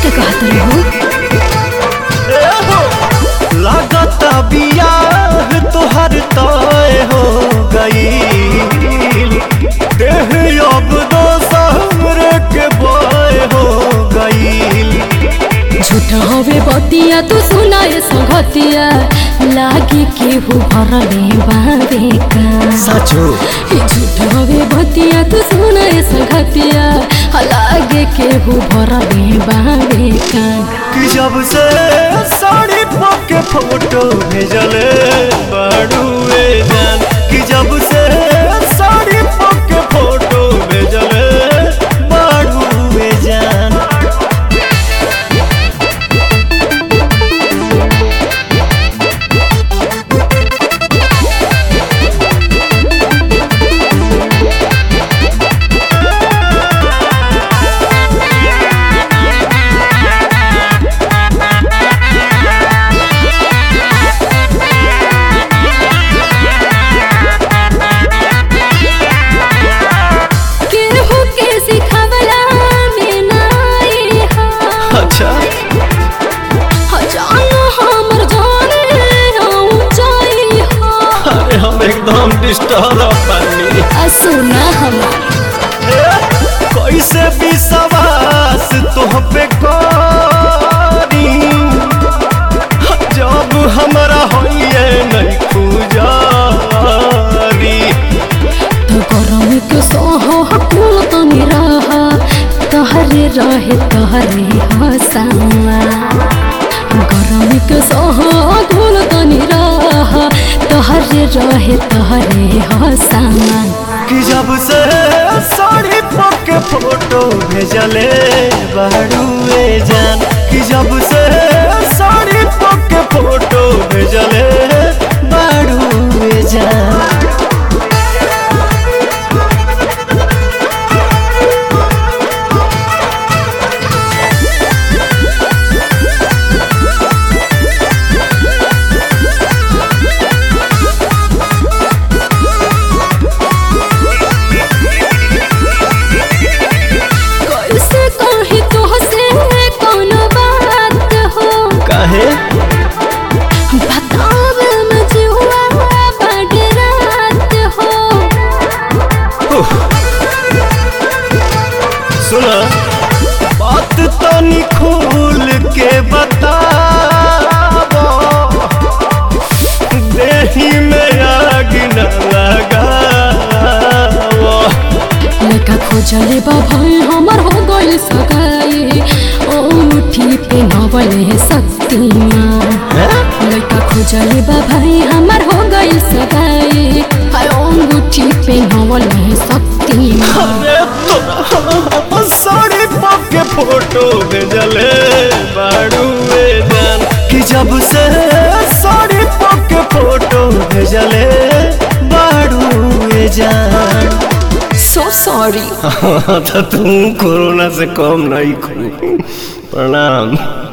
का कहत रहो लागत बियाह तोहर तय हो गईल देह अब दोसर के बय हो गईल झूठ हवे बतिया तू सुनाए संगतिया लागे केहू भरले बाबे का सचो ई झूठ हवे बतिया तू सुनाए संगतिया लागे केहू भरले बाबे का कि जब से साड़ी पके फोटो भेजले बाड़ुए जान कि जब से साड़ी पके फोटो भेजले बाड़ुए जान केहू के सिखवला में नाई हा अच्छा जान हमर जाने ऊंचाई हा अरे हम एकदम डिस्टर्ब बनी आ सुना हमार कैसे विश्वास तुह पे करी जब हमरा होइए नहीं खुजारी तो गरम के सोह कुल तनी रहा तहरे रहे तहरे हसावा गरम के सोह कुल तनी रहा तहरे रहे तहरे हसावा कि जब से साड़ी पके फोटो भेजले बाड़ुए जान कि जब से साड़ी पके फोटो भेजले बाड़ुए जान कैसे कही तो से कोनो बात हो काहे बतावे में जुआ बड़ रात हो सुना बात तनी खोल के बताबो देही में आग न लगावो लेका खोजले बा भाई हमर हो गइल सगाई ओ मुठी पे नवले शक्तिमान लेका खोजले बा भाई हमर हो गइल सगाई हाय ओ मुठी पे नवले शक्तिमान अरे तोरा साड़ी पके फोटो भेजले बाड़ुए जान कि जब से साड़ी पके फोटो भेजले बाड़ुए जान सो सॉरी तो तुम कोरोना से कम नहीं खू प्रणाम